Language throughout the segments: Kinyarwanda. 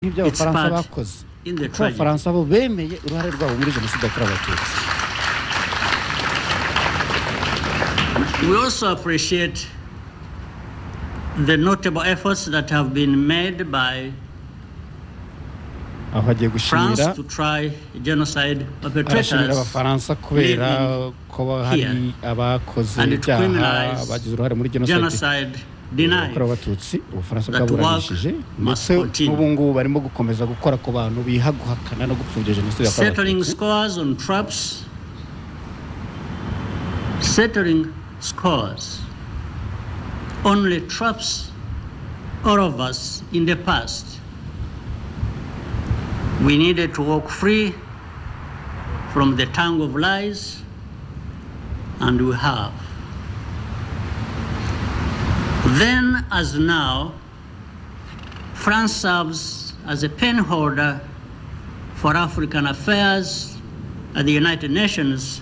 nk'ibyo It's abafaransa part bakoze in the kuko tragedy. abafaransa bo bemeye uruhare rwabo muri jenoside yakorewe abatutsi We also appreciate the notable efforts that have been made by aho hagiye France gushimira to try genocide arashimira perpetrators abafaransa kubera living ko hari here abakoze and ibyaha criminalize bagize uruhare muri jenoside genocide yakorewe denied. abatutsi ubufaransa that bwaburanishije work must ndetse continue. n'ubu ngubu barimo gukomeza gukora ku bantu biha guhakana no gupfubya jenoside yakorewe Settling abatutsi scores on traps. Settling scores. Only traps all of us in the past. We needed to walk free from the tongue of lies, and we have. Then, as now, France serves as a pen holder for African affairs at the United Nations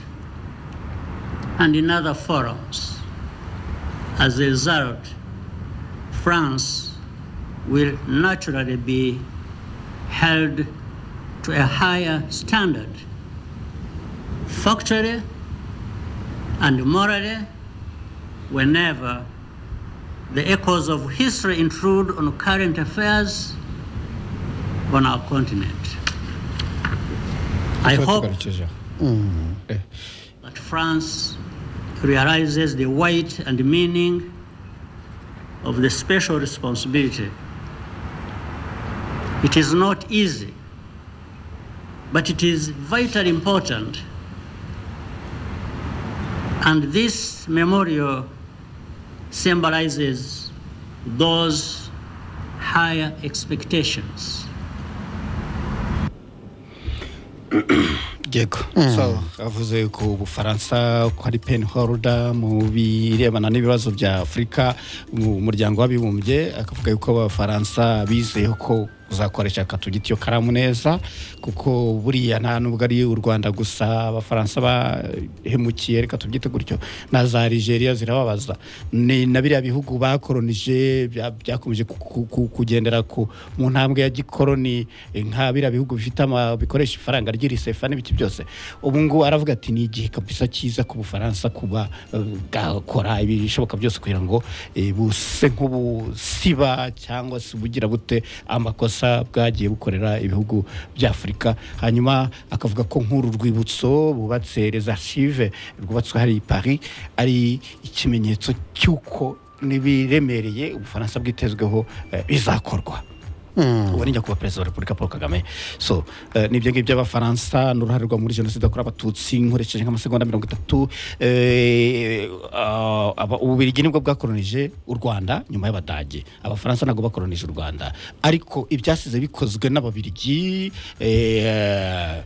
and in other forums. As a result, France will naturally be held to a higher standard, factually and morally, whenever the echoes of history intrude on current affairs on our continent. I tuba hope tugarukije aho Eh. that France realizes the weight and meaning of the special responsibility. It is not easy, but it is vitally important. And this memorial symbolizes those higher expectations. yego so avuze ku bufaransa ko ari pen holder mu birebana n'ibibazo bya afurika mu muryango w'abibumbye akavuga yuko abafaransa bizeyeho ko uzakoresha akatugiti iyo karamu neza kuko buriya nta nubwo ari u rwanda gusa abafaransa bahemukiye reka tubyite gutyo na za nigeria zirababaza ni na biriya bihugu bakoronije bya- byakomeje ku- ku- ku- kugendera ku mu ntambwe ya gikoroni eh, nka biriya bihugu bifite ama- bikoresha ifaranga ry'irisefa n'ibiki byose ubu ngubu aravuga ati ni igihe kabisa cyiza ku bufaransa kuba eh, bwakora ibishoboka byose kugira ngo eh, buse nk'ubusiba cyangwa se bugira bute amakosa bwagiye bukorera ibihugu bya afurika hanyuma akavuga ko nk'uru rwibutso bubatse les archives rwubatswe hari i paris ari ikimenyetso cy'uko n'ibiremereye ubufaransa bwitezweho eh, bizakorwa uwo ni nyakubahwa perezida wa repubulika paul kagame so eh, ni ibyo ngibyo abafaransa n'uruhare rwabo muri jenoside yakorewe abatutsi nkoresheje nk'amasegonda mirongo itatu eh, ah, aba- ububirigi nibwo bwakoronije u rwanda nyuma y'abadage abafaransa ntabwo bakoronije u rwanda ariko ibyasize bikozwe n'ababirigi eh,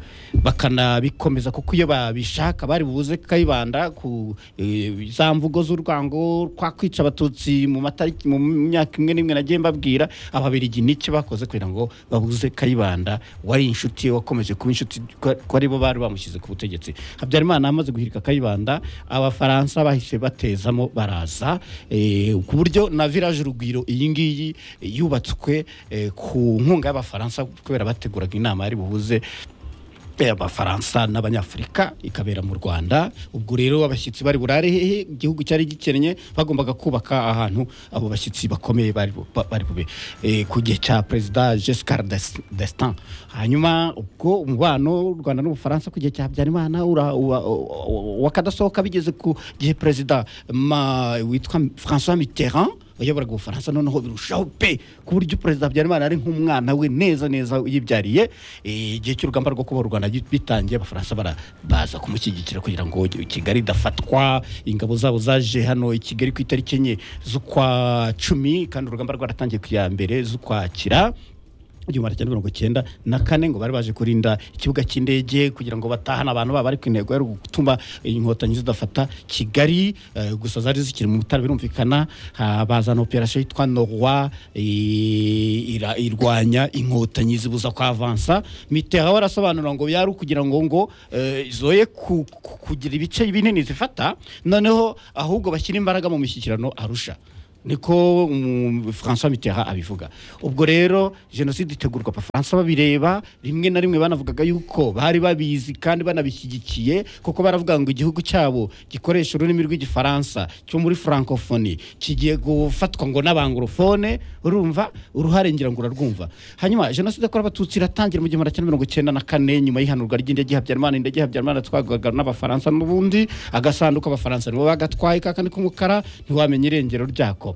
bakanabikomeza kuko iyo babishaka bari buze kayibanda ku eh, za mvugo z'urwango kwa kwica abatutsi mu matariki mu myaka imwe n'imwe nagiye mbabwira ababirigi n'icyo bakoze kugira ngo babuze kayibanda wari inshuti ye wakomeje kuba inshuti ko ko ari bo bari bamushyize ku butegetsi habyarimana amaze guhirika kayibanda abafaransa bahise batezamo baraza eh, ku buryo na village urugwiro iyi ngiyi eh, yubatswe eh, ku nkunga y'abafaransa kubera bateguraga inama yari buhuze Eh, abafaransa n'abanyafurika ikabera mu rwanda ubwo rero abashyitsi bari burare hehe igihugu cyari gikennye bagombaga kubaka ahantu abo bashyitsi bakomeye bari bu- ba- bari bube Eh, ku gihe cya perezida jescar destin hanyuma ubwo umubano w'u rwanda n'ubufaransa ku gihe cya habyarimana ura- uwa- uwa- uwa- wakadasohoka bigeze ku gihe perezida ma- witwa françois mitterrand wayoboraga ubufaransa noneho birushaho pe ku buryo perezida habyarimana ari nk'umwana we neza neza yibyariye Eh, igihe cy'urugamba rwo kubohora u rwanda gi- bitangiye abafaransa bara- baza kumushyigikira kugira ngo kigali idafatwa ingabo zabo zaje hano i kigali ku itariki enye z'ukwa cumi kandi urugamba rwaratangiye ku ya mbere z'ukwakira igihumbi cyenda mirongo cyenda na kane ngo bari baje kurinda ikibuga cy'indege kugira ngo batahane abantu baba ariko intego yari gutuma inkotanyi zidafata kigali eh, gusa zari zikiri mu bitaro birumvikana ha- bazana operasiyo yitwa norwa eh, ira- irwanya inkotanyi zibuza kwavansa mitera warasobanura ngo yari ukugira ngo ngo eh, zoye ku- ku- kugira ibice binini zifata noneho ahubwo bashyira imbaraga mu mishyikirano arusha niko um, francois mitterrand abivuga ubwo rero jenoside itegurwa abafaransa babireba rimwe na rimwe banavugaga yuko bari babizi kandi banabishyigikiye kuko baravuga ngo igihugu cyabo gikoresha ururimi rw'igifaransa cyo muri francophonie kigiye gufatwa ngo n'abangorofone urumva uruhare ngira ngo urarwumva hanyuma jenoside yakorewe abatutsi iratangira mu gihumbi magana cyenda mirongo icyenda na kane nyuma y'ihanurwa ry'indege habyarimana indege habyarimana yatwarwaga n'abafaransa n'ubundi agasanduku abafaransa nibo bagatwaye kakandi k'umukara ntiwamenya irengero ryako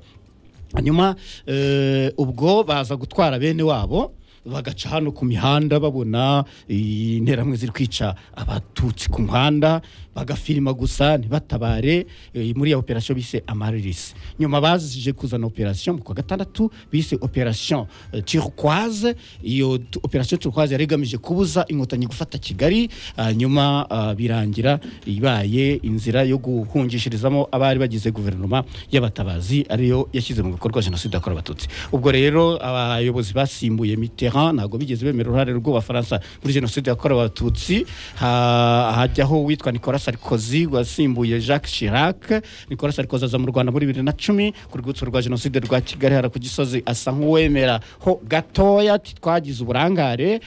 hanyuma eh, ubwo baza gutwara bene wabo bagaca hano ku mihanda babona interamwe ziri kwica abatutsi ku muhanda bagafirima gusa ntibatabare eh, muri ya operasiyo bise amarisi nyuma bazije kuzana operasiyo mu kwa gatandatu bise operasiyo turquoise iyo tu- operasiyo turquoise yari igamije kubuza inkotanyi gufata kigali hanyuma ah, birangira ibaye inzira yo guhungishirizamo abari bagize guverinoma y'abatabazi ariyo yashyize mu bikorwa jenoside yakorewe abatutsi ubwo rero abayobozi basimbuye mitterrand ntabwo bigeze bemera uruhare rw'abafaransa muri jenoside yakorewe abatutsi Ha- hajyaho uwitwa nicolas sarkozy wasimbuye jacques chirac nicolas sarkozy aza mu rwanda muri bibiri na cumi ku rwibutso rwa jenoside rwa kigali hara ku gisozi asa nk'uwemera ho gatoya ati twagize uburangare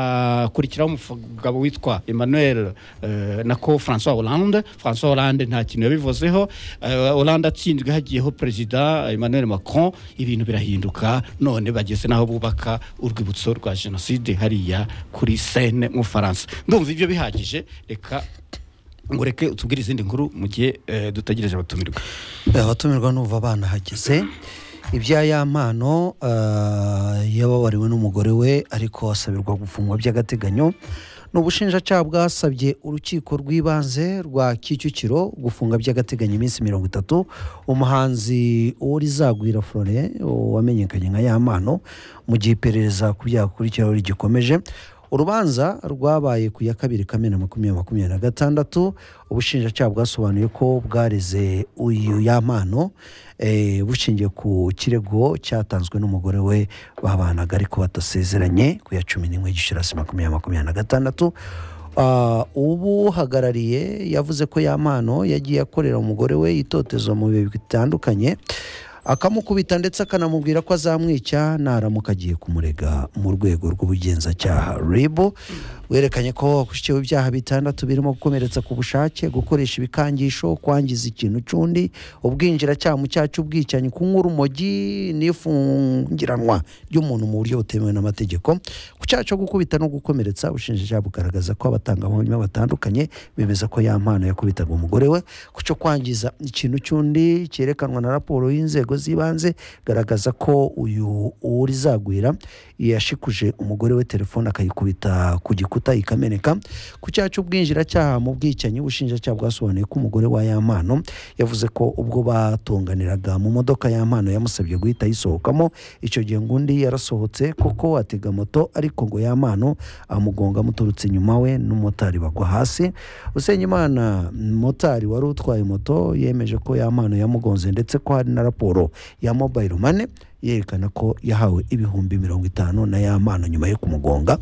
hakurikiraho umugabo witwa emmanuel eh, nako francois hollande francois hollande nta kintu yabivuzeho Eh, hollande atsinzwe hagiyeho perezida emmanuel macron ibintu birahinduka none bageze n'aho bubaka urwibutso rwa jenoside hariya kuri sene mu faransa ndumva ibyo bihagije reka ngo reke utubwire izindi nkuru mu gihe eh, dutegereje abatumirwa abatumirwa n'uva abana hageze ibya ya mpano eh, yababariwe n'umugore we ariko asabirwa gufungwa by'agateganyo ni ubushinjacyaha bwasabye urukiko rw'ibanze rwa kicukiro gufunga by'agateganyo iminsi mirongo itatu umuhanzi uworizagwira flore wamenyekanye nka ya mpano mu gihe iperereza ku byaha akurikiraho rigikomeje urubanza rwabaye ku ya kabiri kamena makumyabiri makumyabiri na gatandatu ubushinjacyaha bwasobanuye ko bwareze uyu yampano eh, bushingiye ku kirego cyatanzwe n'umugore we babanaga ariko batasezeranye ku ya cumi n'imwe gicurasi makumyabiri makumyabiri na gatandatu Ah, ubuhagarariye yavuze ko ya mpano yagiye akorera umugore we itotezwa mu bihe bitandukanye akamukubita ndetse akanamubwira ko azamwica naramuka agiye kumurega mu rwego rw'ubugenzacyaha ribu werekanye ko akurikiyeho ibyaha bitandatu birimo gukomeretsa ku bushake gukoresha ibikangisho kwangiza ikintu cy'undi ubwinjiracyaha mu cyaha cy'ubwicanyi kunywa urumogi n'ifungiranwa ry'umuntu mu buryo butemewe n'amategeko ku cyaha cyo gukubita no gukomeretsa ubushinjacyaha bugaragaza ko abatangabuhamya batandukanye bemeza ko ya mpano yakubitaga umugore we ku cyo kwangiza ikintu cy'undi cyerekanwa na raporo y'inzego z'ibanze garagaza ko uyu urizagwira yashikuje umugore we telefone akayikubita ku gikuta ikameneka ku cyaha cy'ubwinjiracyaha mu bwicanyi ubushinjacyaha bwasobanuye ko umugore wa ya mpano yavuze ko ubwo batunganiraga mu modoka ya mpano yamusabye guhita ayisohokamo icyo gihe ngo undi yarasohotse kuko atega moto ariko ngo ya mpano amugonga amuturutse inyuma we n'umumotari bagwa hasi Usengimana motari wari utwaye moto yemeje ko ya mpano yamugonze ndetse ko hari na raporo ya mobile money yerekana ko yahawe ibihumbi mirongo itanu na ya mpano nyuma yo kumugonga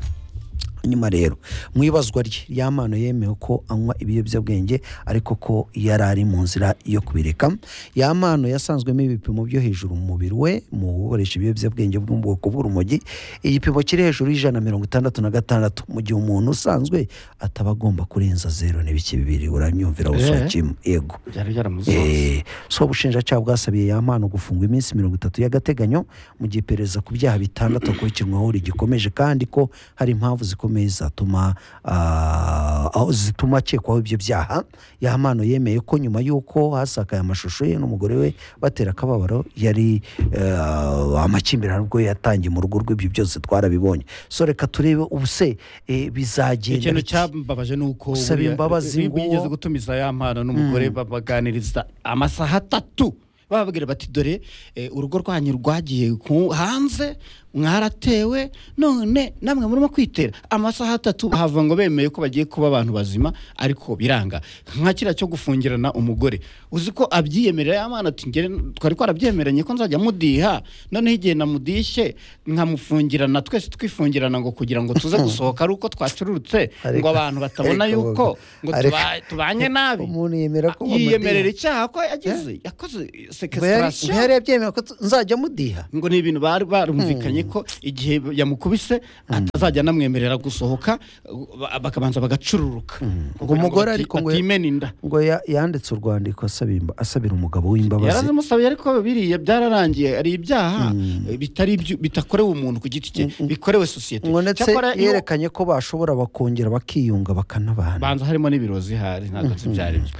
nyuma rero mu ibazwa rye yamano yemewe ko anywa ibiyobyabwenge ariko ko yari ari mu nzira yo kubireka yamano yasanzwemo ibipimo byo hejuru mu mubiri we mu gukoresha ibiyobyabwenge bwo mu bwoko bw'urumogi igipimo kiri hejuru y'ijana na mirongo itandatu na gatandatu mu gihe umuntu usanzwe ataba agomba kurenza zero n'ibice bibiri uramyumvira Eh. wusakimo yego byari byaramuzoze Eh, so ubushinjacyaha bwasabiye ya mpano gufungwa iminsi mirongo itatu y'agateganyo mu gihe iperereza ku byaha bitandatu akurikirwaho rigikomeje kandi ko hari impamvu zikomeye zatuma ah, aho zituma akekwaho ibyo byaha ya mpano yemeye ko nyuma y'uko hasakaye amashusho ye n'umugore we batera akababaro yari eh, amakimbirane ubwo yatangiye mu rugo rw'ibyo byose twarabibonye so reka turebe ubuse eh, bizagenda ikintu bite? cyambabaje ni uko Gusaba buriya- imbabazi bi- ngo- bigeze gutumiza ya mpano n'umugore babaganiriza amasaha atatu bababwira bati dore eh, urugo rwanyu rwagiye ku- hanze mwaratewe none namwe murimo kwitera amasaha atatu hava ngo bemeye ko bagiye kuba abantu bazima ariko biranga nka kiriya cyo gufungirana umugore uzi ko abyiyemerera ya mpano ati "Njye twari twarabyemeranye ko nzajya mudiha noneho igihe namudishye nkamufungirana twese twifungirana ngo kugira ngo tuze gusohoka ari uko twacururutse ngo Ariko- abantu batabona ariko yuko ngo ariko- tuba- tubanye nabi umuntu yemera ko bamudiha. yiyemerera icyaha ko yagize yakoze sequestration ntiyari yabyemewe ko tu- nzajya mudiha ngo ni ibintu bari barumvikanye ko igihe yamukubise atazajya anamwemerera gusohoka ba- bakabanza bagacururuka ngo umugore ariko ngo ngo batimena inda ngo ya- yanditse urwandiko asaba imba- asabira umugabo w'imbabazi yarazimusabiye ariko biriya byararangiye ari ibyaha bitari ibyo- bitakorewe umuntu ku giti cye bikorewe sosiyete ngo ndetse Cyakora iyo- yerekanye ko bashobora bakongera bakiyunga bakanabana banza harimo n'ibirozi hari ntabwo nzi ibyo ari byo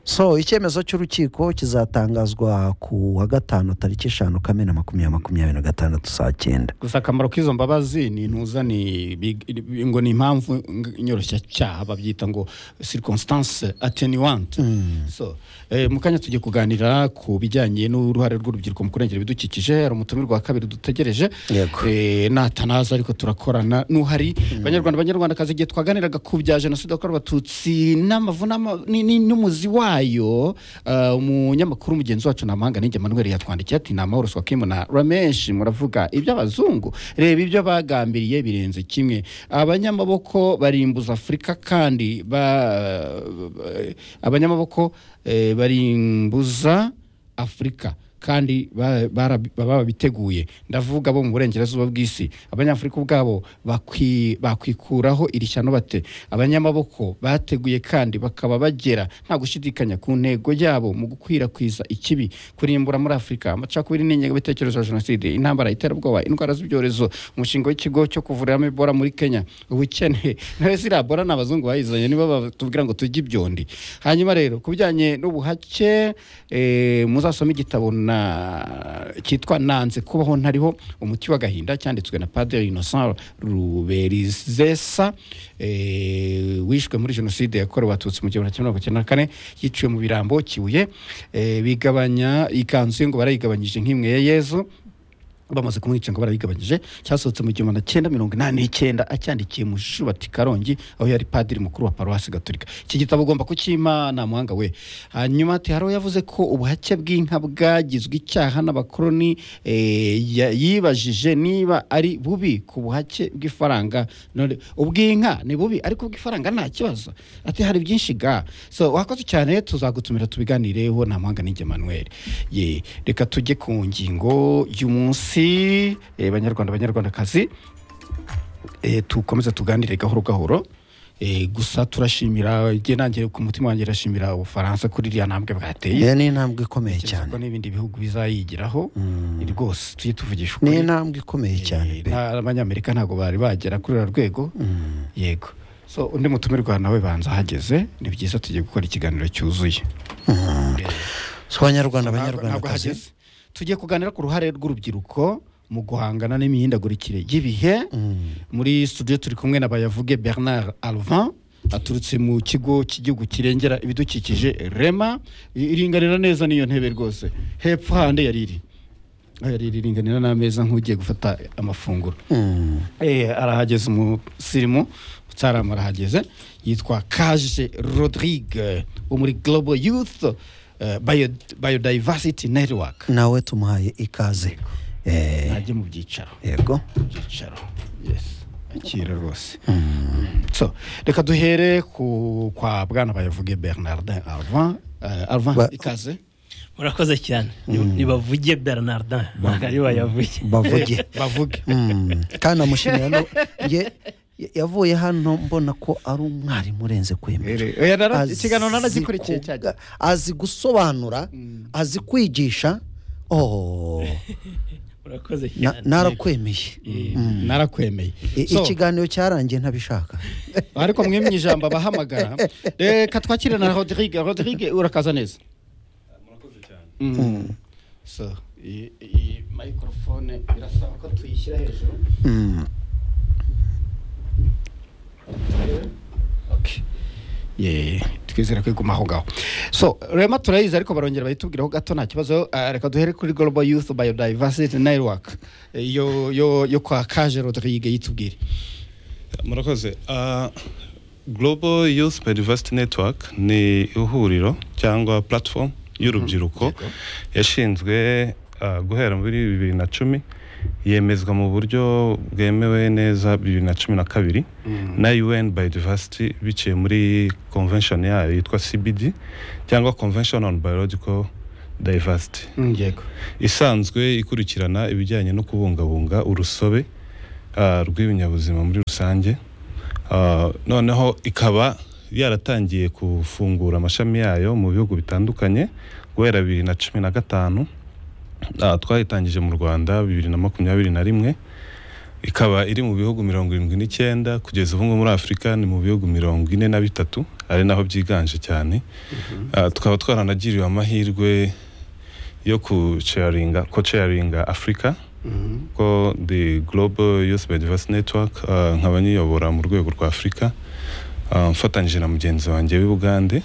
so icyemezo cy'urukiko kizatangazwa ku wa gatanu tariki eshanu kamena makumyabiri makumyabiri na gatandatu saa cyenda gusa akamaro k'izo mbabazi ni intuza ni big- ngo ni impamvu ng- nyoroshyacyaha babyita ngo circumstance attenuante so eh, mu kanya tugiye kuganira ku bijyanye n'uruhare rw'urubyiruko mu kurengera ibidukikije hari umutumirwa wa kabiri dutegereje Yego. Eh, natanaza ariko turakorana n'uhari banyarwanda banyarwandakazi igihe twaganiraga ku bya jenoside yakorewe abatutsi n'amavunama ni- ni- n'umuzi wayo eh, umunyamakuru mugenzi wacu namahanga ninjye manuel yatwandikiye ati ni amahoro swakimu na rameshi muravuga iby'abazungu reba ibyo bagambiriye birenze kimwe abanyamaboko barimbuza afurika kandi ba- abanyamaboko eh, barimbuza afurika kandi ba- bara- baba babiteguye ndavuga bo mu burengerazuba bw'isi abanyafurika ubwabo bakwi- bakwikuraho iri shyano bate abanyamaboko bateguye kandi bakaba bagera nta gushidikanya ku ntego yabo mu gukwirakwiza ikibi kurimbura muri afurika amacakubiri n'ingengabitekerezo ya jenoside intambara iterabwoba indwara z'ibyorezo umushinga w'ikigo cyo kuvuriramo ebola muri kenya ubukene nawe ziriya ebola ni abazungu bayizanye nibo batubwira ngo tujye ibyondi hanyuma rero ku bijyanye n'ubuhake eh, muzasome igitabo na cyitwa nanze kubaho ntariho umuti w'agahinda cyanditswe na padiri innocent ruberizesa eh, wishwe muri jenoside yakorewe abatutsi mu gihumbi kimwe magana cyenda na kane yiciwe mu birambo kibuye eh, bigabanya ikanzu ye ngo barayigabanyije nk'imwe ya yezu bamaze kumwica ngo barayigabanyije cyasohotse mu gihumbi na cyenda mirongo inani n'icyenda acyandikiye mu shubati karongi aho yari padiri mukuru wa paruwasi gaturika iki gitabo ugomba kukima nta muhanga we hanyuma ati hari yavuze ko ubuhake bw'inka bwagizwe icyaha n'abakoloni eh, ya- yibajije niba ari bubi ku buhake bw'ifaranga None ubw'inka ni bubi ariko ubw'ifaranga nta kibazo ati hari byinshi ga so wakoze cyane tuzagutumira tubiganireho nta muhanga n'injye manuel ye reka tujye ku ngingo y'umunsi eh, banyarwanda banyarwandakazi eh, tukomeze tuganire gahoro gahoro Eh, gusa turashimira igihe nanjye ku mutima wanjye irashimira ubufaransa kuri iriya ntambwe bwateye iyo ni intambwe ikomeye Keretse cyane ko n'ibindi bihugu bizayigiraho rwose tujye tuvugisha ni ukuri intambwe ikomeye cyane Eh, nta- abanyamerika ntabwo bari bagera kuri uru rwego yego so undi mutumirwa nawe banza ahageze ni byiza tugiye gukora ikiganiro cyuzuye si abanyarwanda Ntabwo- ntabwo abanyarwandakazi hageze tugiye kuganira ku ruhare rw'urubyiruko mu guhangana n'imihindagurikire y'ibihe muri studio turi kumwe na bayavuge bernard alvan aturutse mu kigo cy'igihugu kirengera ibidukikije rema I- iringanira neza n'iyo ntebe rwose hepfo hande yari iri Aho yari iri iringanira n'ameza nk'ugiye gufata amafunguro Mm. Eh, arahageze umusirimu utaramu arahageze yitwa kaje rodrigue wo muri global youth eh, Bio- biodiversity network nawe tumuhaye ikaze Eh, ajye mu byicaro yego byicaro yes akira rwose so reka duhere ku kwa bwana bayavuge bernardin alvan Eh, alvan Ba- ikaze murakoze cyane ntibavuge bernardin ntabwo ari bayavuge bavuge bavuge Mm, kandi amushimira no ye- ye- yavuye hano mbona ko ari umwarimu urenze kwemera Eh, oya, nara- Azi ikiganiro naranagikurikiye kuga- cyane azi gusobanura azi kwigisha oh murakoze na- cyane narakwemeye narakwemeye I- So, ikiganiro cyarangiye ntabishaka ariko mwemye ijambo abahamagara reka twakire na rodrigue rodrigue urakaza neza murakoze cyane so iyi iyi microphone birasaba ko tuyishyira hejuru Mm, Okay. Yeah, twizere ko iguma aho ngaho so rema turayizi ariko barongera bayitubwiraho gato nta kibazo Ah, reka duhere kuri global youth biodiversity network Eh, yo yo yo kwa kaje rodrigue yitubwire murakoze Ah, global youth biodiversity network ni ihuriro cyangwa platform y'urubyiruko yashinzwe ah, guhera muri bibiri na cumi yemezwa mu buryo bwemewe neza bibiri na cumi na kabiri na un biodiversity biciye muri convention yayo yitwa cbd cyangwa convention on biological diversity yego isanzwe ikurikirana ibijyanye no kubungabunga urusobe ah, rw'ibinyabuzima muri rusange Ah, noneho ikaba yaratangiye gufungura amashami yayo mu bihugu bitandukanye guhera bibiri na cumi na gatanu Ah, twayitangije mu rwanda bibiri na makumyabiri na rimwe ikaba iri mu bihugu mirongo irindwi n'icyenda kugeza ubu ngubu muri afurika ni mu bihugu mirongo ine na bitatu ari naho byiganje cyane Ah, tukaba twaranagiriwe amahirwe yo kucaringa kocaringa afurika ko the global youth biodiversity network ah, nkaba nyiyobora mu rwego rwa afurika ah, mfatanyije na mugenzi wanjye w'i bugande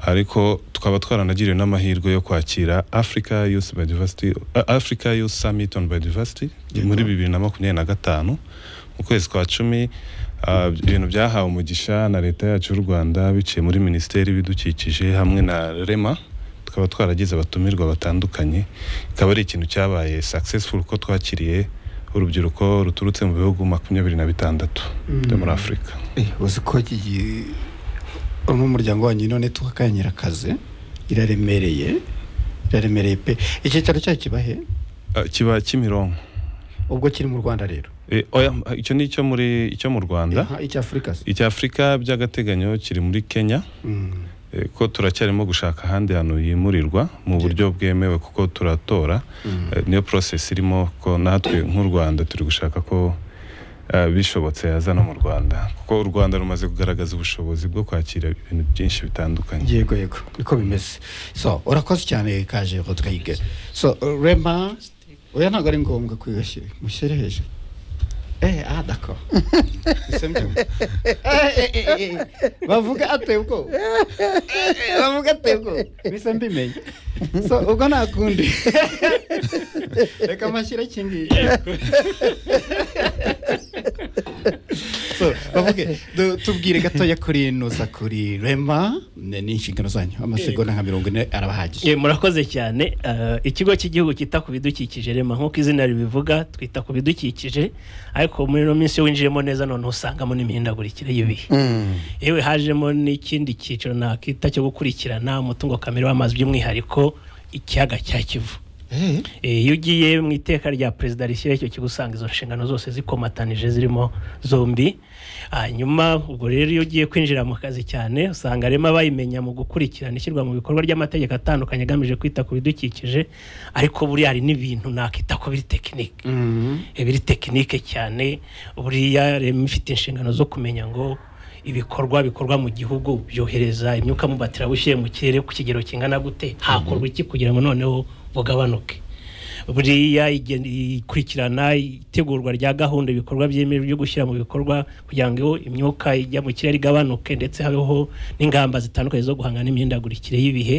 ariko tukaba twaranagiriwe n'amahirwe yo kwakira africa youth biodiversity ah, africa youth summit on biodiversity muri bibiri na makumyabiri na gatanu mu kwezi kwa cumi ah, ibintu byahawe umugisha na leta yacu y'u rwanda biciye muri minisiteri y'ibidukikije hamwe na rema tukaba twaragize abatumirwa batandukanye ikaba ari ikintu cyabaye successful ko twakiriye urubyiruko ruturutse mu bihugu makumyabiri na bitandatu byo muri afurika Eh, uzi ko iki gi- urimo umuryango wanyu none tukakanyirakaze iraremereye iraremereye pe iki cyaro cyayo kiba he Ah, kiba kimironko ubwo kiri mu rwanda rero Eh, oya icyo ni icyo muri icyo mu rwanda Aha, icya afurika se icya afurika by'agateganyo kiri muri kenya Mm. Eh, ko turacyarimo gushaka ahandi hantu yimurirwa mu buryo bwemewe kuko turatora Eh, niyo process irimo ko natwe nk'u rwanda turi gushaka ko eh, bishobotse yaza no mu rwanda kuko u rwanda rumaze kugaragaza ubushobozi bwo kwakira ibintu byinshi bitandukanye yego yego niko bimeze so urakoze cyane kaje ngo twige so rema oya ntabwo ari ngombwa kwiyashyira mushyire hejuru eh ah dako bavuga atebwo bavuga atebwo bisa mbimenye so ubwo nta kundi reka amashyira kingi so bavuge du- tubwire gatoya kuri nuza kuri rema ne- n'inshingano zanyu amasegonda nka mirongo ine arabahagije Eh, murakoze cyane Eh, ikigo cy'igihugu cyita ku bidukikije rema nk'uko izina ribivuga twita ku bidukikije ariko muri ino minsi iyo winjiyemo neza noneho usangamo n'imihindagurikire y'ibihe yewe hajemo n'ikindi cyiciro nakita cyo gukurikirana umutungo kamere w'amazi by'umwihariko ikiyaga cya kivu Eh, Eh, iyo ugiye mu iteka rya perezida rishyira icyo kigo usanga izo nshingano zose zikomatanije zirimo zombi hanyuma ubwo rero iyo ugiye kwinjira mu kazi cyane usanga rema bayimenya mu gukurikirana ishyirwa mu bikorwa ry'amategeko atandukanye agamije kwita ku bidukikije ariko buriya hari n'ibintu nakita ko biri tekinike mhm. biri tekinike cyane buriya rema ifite inshingano zo kumenya ngo ibikorwa bikorwa mu gihugu byohereza imyuka mu batirabushyire mu kirere ku kigero kingana gute hakorwa iki kugira ngo noneho bugabanuke buriya igen- ikurikirana itegurwa rya gahunda ibikorwa byemewe byo gushyira mu bikorwa kugira ngo imyuka ijya mu kirere igabanuke ndetse habeho n'ingamba zitandukanye zo guhangana n'imihindagurikire y'ibihe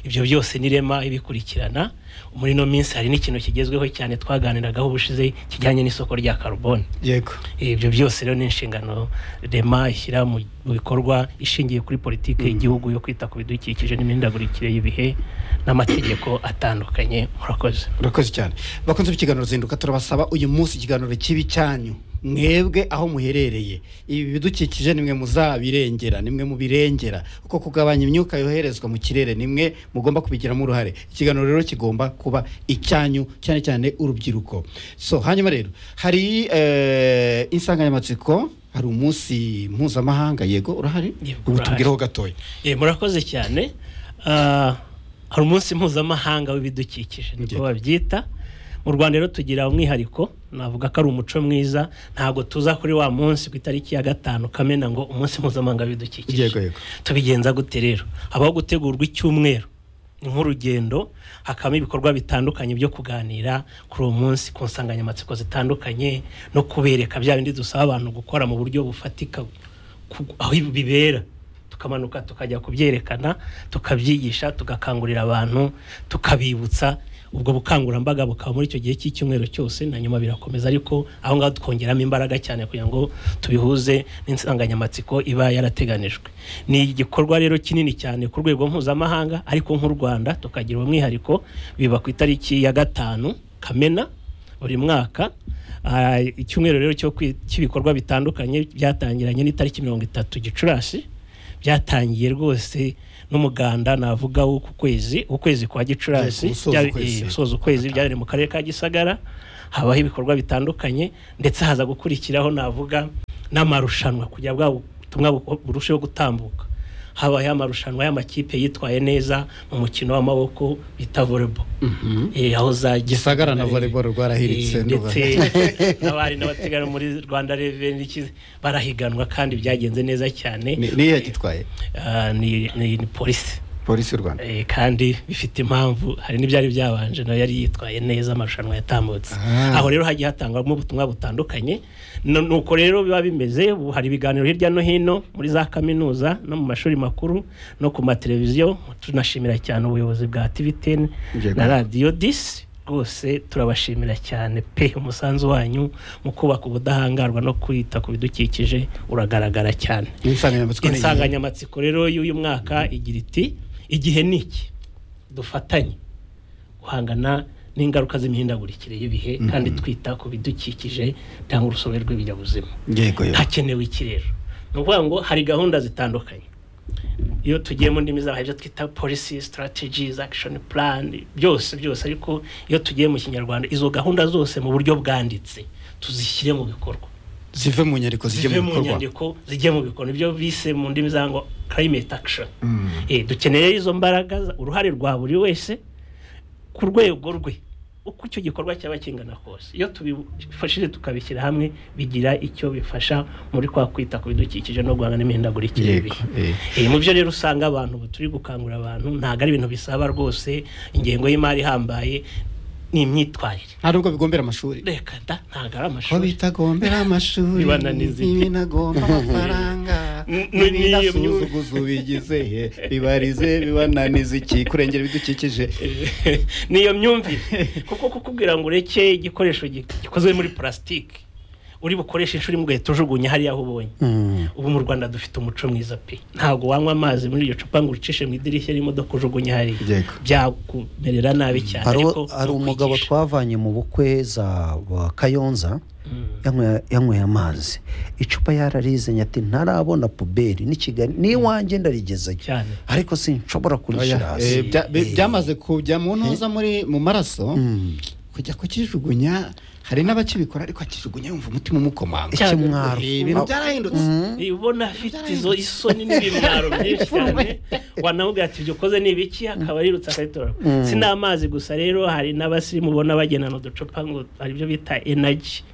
ibyo byose n'irema ibikurikirana muri ino minsi hari n'ikintu kigezweho cyane twaganiragaho ubushize kijyanye n'isoko rya karuboni yego ibyo byose rero ni inshingano rema ishyira mu mu bikorwa ishingiye kuri politiki y'igihugu yo kwita ku bidukikije n'imihindagurikire y'ibihe n'amategeko atandukanye murakoze urakoze cyane bakunze ikiganiro zinduka turabasaba uyu munsi ikiganiro kibi cyanyu mwebwe aho muherereye ibi bidukikije nimwe muzabirengera nimwe mubirengera kuko kugabanya imyuka yoherezwa mu kirere nimwe mugomba kubigiramo uruhare ikiganiro rero kigomba kuba icyanyu cyane cyane urubyiruko so hanyuma rero hari eh, insanganyamatsiko hari umunsi mpuzamahanga yego urahari Yego, ubu urahari. tubwireho gatoya Eh, murakoze cyane Ah, hari umunsi mpuzamahanga w'ibidukikije niko Yego. babyita mu rwanda rero tugira umwihariko navuga ko ari umuco mwiza ntabwo tuza kuri wa munsi ku itariki ya gatanu kamena ngo umunsi mpuzamahanga w'ibidukikije Yego, yego. tubigenza gute rero habaho gutegurwa icyumweru ni nk'urugendo hakabamo ibikorwa bitandukanye byo kuganira kuri uwo munsi ku nsanganyamatsiko zitandukanye no kubereka bya bindi dusaba abantu gukora mu buryo bufatika ku- aho ibi bibera tukamanuka tukajya kubyerekana tukabyigisha tugakangurira abantu tukabibutsa ubwo bukangurambaga bukaba muri icyo gihe cy'icyumweru cyose na nyuma birakomeza ariko aho ngaho twongeramo imbaraga cyane kugira ngo tubihuze n'insanganyamatsiko iba yarateganijwe ni igikorwa rero kinini cyane ku rwego mpuzamahanga ariko nk'u rwanda tukagira umwihariko biba ku itariki ya gatanu kamena buri mwaka Ah, icyumweru rero cyo kwi- cy'ibikorwa bitandukanye byatangiranye n'itariki mirongo itatu gicurasi byatangiye rwose n'umuganda navuga w'uku kwezi ukwezi kwa Byari ku gicurasi musozo byari- ukwezi. eh, gusoza ukwezi byari mu karere ka gisagara habaho ibikorwa bitandukanye ndetse haza gukurikiraho navuga n'amarushanwa kugira bwa butumwa bu- burusheho gutambuka habaye amarushanwa y'amakipe yitwaye neza mu mukino w'amaboko bita volleyball Eh, aho za Gisagara na volleyball rwarahiritse, Eh, ndumva. ndetse n'abari n'abategarugori rwanda reveni barahiganwa kandi byagenze neza cyane Ni- ni iya gitwaye Ah, ni- ni ni polisi polisi y'u rwanda Eh, kandi bifite impamvu hari n'ibyari byabanje nayo yari yitwaye neza amarushanwa yatambutse Ah. aho rero hagiye hatangwamo ubutumwa butandukanye No- nuko rero biba bimeze ubu hari ibiganiro hirya no hino muri za kaminuza no mu mashuri makuru no ku mateleviziyo tunashimira cyane ubuyobozi bwa tvtn Yego. na radiyo disi rwose turabashimira cyane pe umusanzu wanyu mu kubaka ubudahangarwa no kwita ku bidukikije uragaragara cyane insanganyamatsiko ni iyi. insanganyamatsiko rero y'uyu mwaka igira iti igihe ni iki dufatanye guhangana n'ingaruka z'imihindagurikire y'ibihe kandi twita ku bidukikije cyangwa urusobe rw'ibinyabuzima yego yego. hakenewe iki rero ni ukuvuga ngo hari gahunda zitandukanye iyo tugiye mu ndimi z'amahanga ibyo twita policy strategies action plan byose byose ariko iyo tugiye mu kinyarwanda izo gahunda zose mu buryo bwanditse tuzishyire mu bikorwa zive mu nyandiko zijye zive mu mu bikorwa nyandiko zijye mu bikorwa ibyo bise mu ndimi za ngo climate action Eh, dukeneye izo mbaraga za- uruhare rwa buri wese ku rwego rwe uko icyo gikorwa cyaba kingana kose iyo tubifashije tukabishyira hamwe bigira icyo bifasha muri kwa kwita ku bidukikije no guhangana n'imihindagurikire Yego, y'ibihe eh. Eh, mu byo rero usanga abantu ubu turi gukangurira abantu ntabwo ari ibintu bisaba rwose ingengo y'imari ihambaye ni imyitwarire nta nubwo bigombera amashuri reka da ntabwo ari ko amashuri bitagombera amashuri Bibana n'izindi. n'ibinagomba amafaranga N- n- n'iyo myuga. n'ibidasuzuguza ubigize he bibarize bibananiza iki kurengera ibidukikije niyo myumvire kuko kukubwira ngo ureke igikoresho gi- gikozwe muri purasitike uri bukoreshe inshuro imwe ugahita ujugunya hariya aho ubonye Mm. ubu mu rwanda dufite umuco mwiza pe ntabwo wanywa amazi muri iryo cupa ngo uricishe mu idirishya ry'imodoka ujugunye hariya Yego. byakumerera nabi cyane hari ariko hari ni umugabo ukwigisha. twavanye mu bukwe za wa kayonza yanyweye- yanyweye amazi icupa yararizanye ati ntarabona puberi ni kigali n'iwanjye ndarigezeyo Cyane. ariko sinshobora kurishyira Oya, eh, hasi bya- bi- byamaze kujya mu ntuza muri mu maraso kujya kukijugunya hari n'abakibikora ariko akijugunya yumva umutima umukomanga Cyane. ikimwaro Eh, ibintu byarahindutse ubona afite izo isoni n'ibimwaro byinshi cyane wanamubwira ati ibyo ukoze ni ibiki akaba arirutse akabitora si n'amazi gusa rero hari n'abasirimu ubona bagenana uducupa ngo hari ibyo bita energy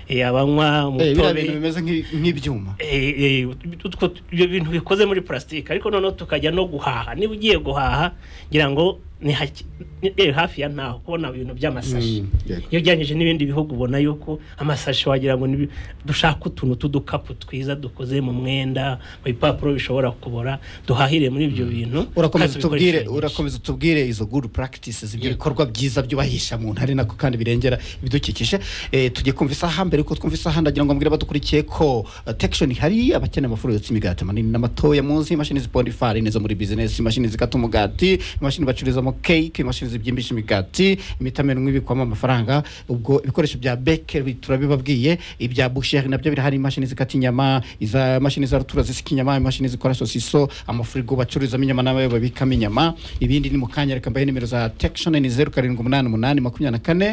Eh, abanywa Eh, biriya bintu umutobe bimeze nk'i- nk'ibyuma Eh, eh, utwo- ibyo bintu bikoze muri purasitike ariko noneho tukajya no guhaha niba ugiye guhaha ngira ngo ni hake- ni- eh, hafi ya ntaho kubona ibintu by'amasashi Mm, yego. iyo ugereranyije n'ibindi bihugu ubona yuko amasashi wagira ngo nibi- dushake utuntu tw'udukapu twiza dukoze mu mwenda mu bipapuro bishobora kubora duhahire muri ibyo bintu urakomeza kandi utubwire tubikoreshe urakomeza utubwire izo good practices ibyo bikorwa byiza byubahisha mu ntare nako kandi birengera ibidukikije Eh, tugiye kumva isaha mbere yuko twumva isaha ndagira ngo mbwire abadukurikiye ko eh, tekishoni hari abakeneye amafuru yotsa imigati manini n'amatoya munsi imashini zipondera ifarini zo muri bizinesi imashini zikata umugati imashini bacururizamo cake imashini zibyimbisha imigati imitamenwa ibikwamo amafaranga ubwo ibikoresho bya bekeri turabibabwiye ibya busheri nabyo birahari imashini zikata inyama iza mashini za rutura zisika inyama imashini zikora sosiso amafurigo bacururizamo inyama n'abayo babikamo inyama ibindi ni mu kanya reka mbahe nimero za tekishoni ni zeru karindwi umunani umunani makumyabiri na kane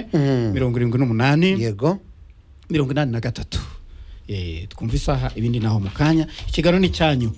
mirongo irindwi n'umunani yego mirongo inani na gatatu Eh, twumva isaha ibindi naho mu kanya ikiganiro ni icyanyu